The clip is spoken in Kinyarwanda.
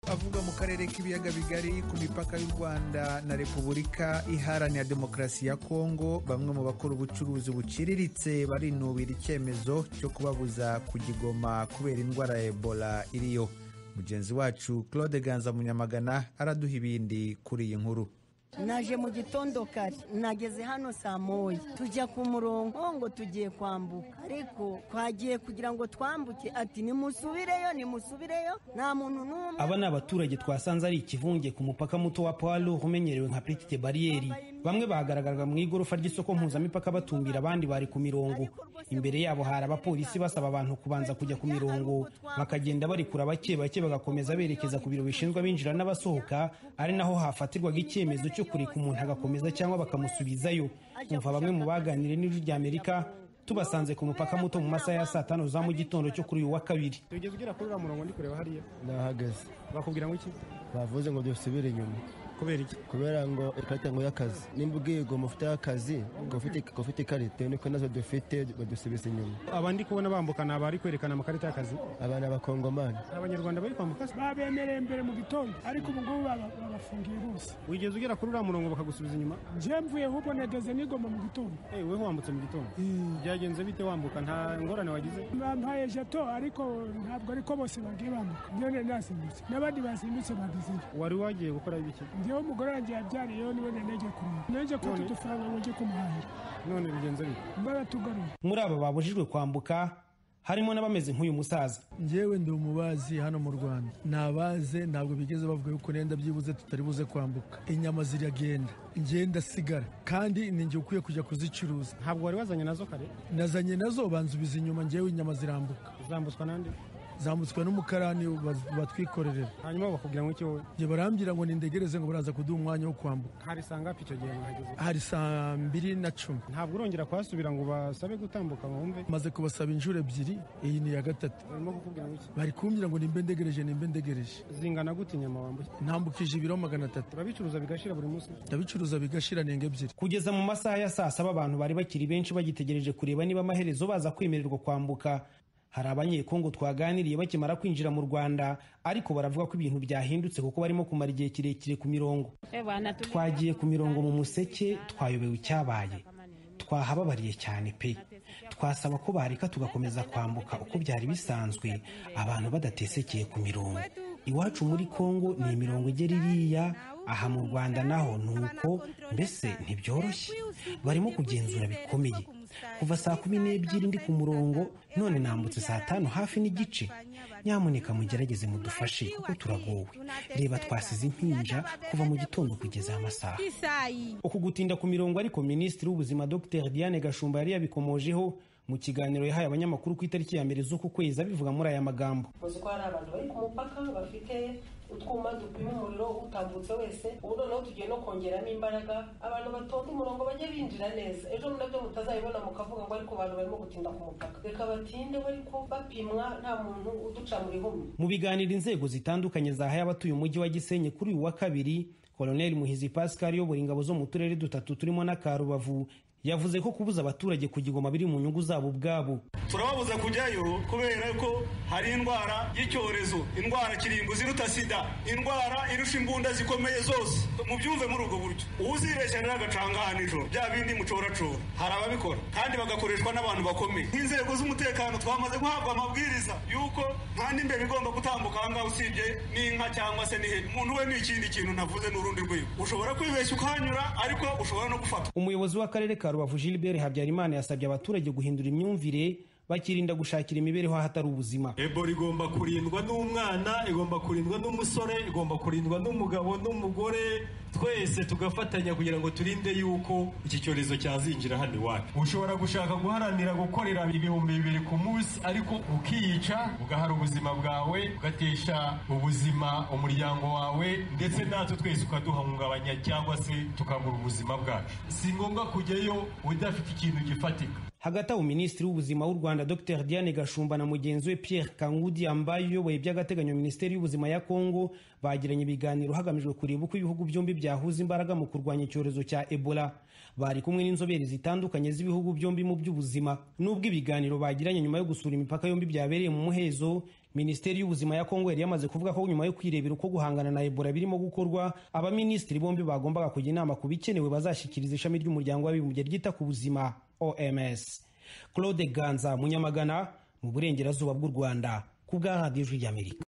avuga mu karere k'ibiyaga bigari ku mipaka y'u Rwanda na Repubulika Iharanira Demokarasi ya Kongo bamwe mu bakora ubucuruzi buciriritse barinubira icyemezo cyo kubabuza kugigoma kubera indwara ya Ebola iriyo mugenzi wacu Claude Ganza Munyamagana araduha ibindi kuri iyi nkuru naje mu gitondo kare nageze hano saa moya tujya ku murongo ngo tugiye kwambuka ariko twagiye kugira ngo twambuke ati nimusubireyo nimusubireyo nta muntu n'umwe aba ni abaturage twasanze ari ikivunge ku mupaka muto wa pawalo umenyerewe nka petite bariyeri bamwe bahagaragaraga mu igorofa ry'isoko mpuzamipaka batumbira abandi bari ku mirongo imbere yabo hari abapolisi basaba abantu kubanza kujya ku mirongo bakagenda barekura bake bake bagakomeza berekeza ku biro bishinzwe abinjira n'abasohoka ari naho hafatirwaga icyemezo cyo kureka umuntu agakomeza cyangwa bakamusubizayo umva bamwe mu baganire n'ijwi ry'amerika tubasanze ku mupaka muto mu masaha ya saa tanu za mu gitondo cyo kuri uyu wa kabiri tugeze ugera kuri uriya murongo ndi kureba hariya nahagaze bakubwira ngo iki bavuze ngo dusubire inyuma kubera iki kubera ngo ikarita ngo y'akazi nimba ugiye ngo mufite y'akazi ngo ufite ikarita niko nazo dufite badusubiza inyuma abandi kubona bambuka ni abari kwerekana amakarita y'akazi aba ni abakongomani abanyarwanda bari kwambuka se babemereye imbere mu gitondo ariko ubu ngubu babafungiye bose wigeze ugera kuri uriya murongo bakagusubiza inyuma njye mvuye ahubwo negeze nigoma mu gitondo eh weho wambutse mu gitondo byagenze bite wambuka nta ngorane wagize bampaye jato ariko ntabwo ariko bose bagiye bambuka njye nasimbutse n'abandi basimbutse bagezeyo wari wagiye gukora ibiki njyewe umugore wanjye yabyariyeho niwe nenge kureba nenge kuko udufaranga ngo njye kumuhahira none bigenze bite mbaratugaruye muri aba babujijwe kwambuka harimo n'abameze nk'uyu musaza ngewe ndi umubazi hano mu rwanda nabaze ntabwo bigeze bavuga yuko nenda byibuze tutari buze kwambuka inyama ziragenda ngenda sigara kandi ninjye ukwiye kujya kuzicuruza ntabwo wari wazanye nazo kare nazanye nazo banzubiza inyuma ngewe inyama zirambuka zambutswa n'andi zambutswe n'umukarani batwikorerera hanyuma bakubwira ngo iki wowe njye barambwira ngo nindegereze ngo baraza kuduha umwanya wo kwambuka hari saa ngapi icyo gihe mwageze hari saa mbiri na cumi ntabwo urongera kuhasubira ngo basabe gutambuka bumve maze kubasaba inshuro ebyiri iyi ni iya gatatu barimo kukubwira ngo iki bari kumbwira ngo nimbe ndegereje nimbe ndegereje zingana gute inyama wambuye ntambukije ibiro magana atatu urabicuruza bigashira buri munsi ndabicuruza bigashira nenga ebyiri kugeza mu masaha ya saa saba abantu bari bakiri benshi bagitegereje kureba niba amaherezo baza kwemererwa kwambuka hari abanyekongo twaganiriye bakimara kwinjira mu rwanda ariko baravuga ko ibintu byahindutse kuko barimo kumara igihe kirekire ku mirongo twagiye ku mirongo mu museke twayobewe icyabaye twahababariye cyane pe twasaba ko bareka tugakomeza kwambuka uko byari bisanzwe abantu badatesekeye ku mirongo iwacu muri kongo ni imirongo igera iriya aha mu rwanda naho ni uko mbese ntibyoroshye barimo kugenzura bikomeye kuva saa kumi n'ebyiri ndi ku murongo none nambutse saa tanu hafi n'igice nyamuneka mugerageze mudufashe kuko turagowe reba twasize impinja kuva mu gitondo kugeza amasaha uku gutinda ku mirongo ariko minisitiri w'ubuzima dr diane gashumba yari yabikomojeho mu kiganiro yahaye abanyamakuru ku itariki ya mbere z'uku kwezi abivuga muri aya magambo uzi ko hari abantu bari ku mupaka bafite utwuma dupima umuriro utambutse wese ubu noneho tugiye no kongeramo imbaraga abantu batonda umurongo bajye binjira neza ejo nabyo mutazayibona mukavuga ngo ariko abantu barimo gutinda ku mupaka reka batinde bariko bapimwa nta muntu uduca mu rihumye mu biganiro inzego zitandukanye zahaye abatuye umujyi wa gisenyi kuri uyu wa kabiri koloneli muhizi pascal uyobora ingabo zo mu turere dutatu turimo n'akarubavu yavuze ko kubuza abaturage kugigoma biri mu nyungu zabo ubwabo turababuza kujyayo kubera ko hari indwara y'icyorezo indwara kirimbuzi iruta sida indwara irusha imbunda zikomeye zose mubyumve muri ubwo buryo uzibeshya rero agacanga aha nijoro bya bindi mucoracora hari ababikora kandi bagakoreshwa n'abantu bakomeye nk'inzego z'umutekano twamaze guhabwa amabwiriza y'uko nta n'imbere igomba gutambuka aha ngaha usibye n'inka cyangwa se n'ihene umuntu we ni ikindi kintu ntavuze n'urundi rwego ushobora kwibeshya ukahanyura ariko ushobora no gufata umuyobozi w'akarere ka rubavu gilbert habyarimana yasabye abaturage guhindura imyumvire bakirinda gushakira imibereho ahatari ubuzima ebola igomba kurindwa n'umwana igomba kurindwa n'umusore igomba kurindwa n'umugabo n'umugore twese tugafatanya kugira ngo turinde yuko iki cyorezo cyazinjira hano iwacu ushobora gushaka guharanira gukorera ibihumbi bibiri ku munsi ariko ukiyica ugahara ubuzima bwawe ugatesha ubuzima umuryango wawe ndetse natwe twese ukaduhungabanya cyangwa se tukabura ubuzima bwacu si ngombwa kujyayo udafite ikintu gifatika hagati aho minisitiri w'ubuzima w'u rwanda dr diane gashumba na mugenzi we pierre kangudi ambaye uyoboye by'agateganyo minisiteri y'ubuzima ya kongo bagiranye ibiganiro hagamijwe kureba uko ibihugu byombi byahuza imbaraga mu kurwanya icyorezo cya ebola bari kumwe n'inzobere zitandukanye z'ibihugu byombi mu by'ubuzima n'ubwo ibiganiro bagiranye nyuma yo gusura imipaka yombi byabereye mu muhezo minisiteri y'ubuzima ya kongo yari yamaze kuvuga ko nyuma yo kwirebera uko guhangana na ebola birimo gukorwa abaminisitiri bombi bagombaga kujya inama ku bikenewe bazashyikiriza ishami ry'umuryango w'abibumbye ryita ku buzima oms claude ganza munyamagana mu burengerazuba bw'u rwanda ku bwa radiyo y'amerika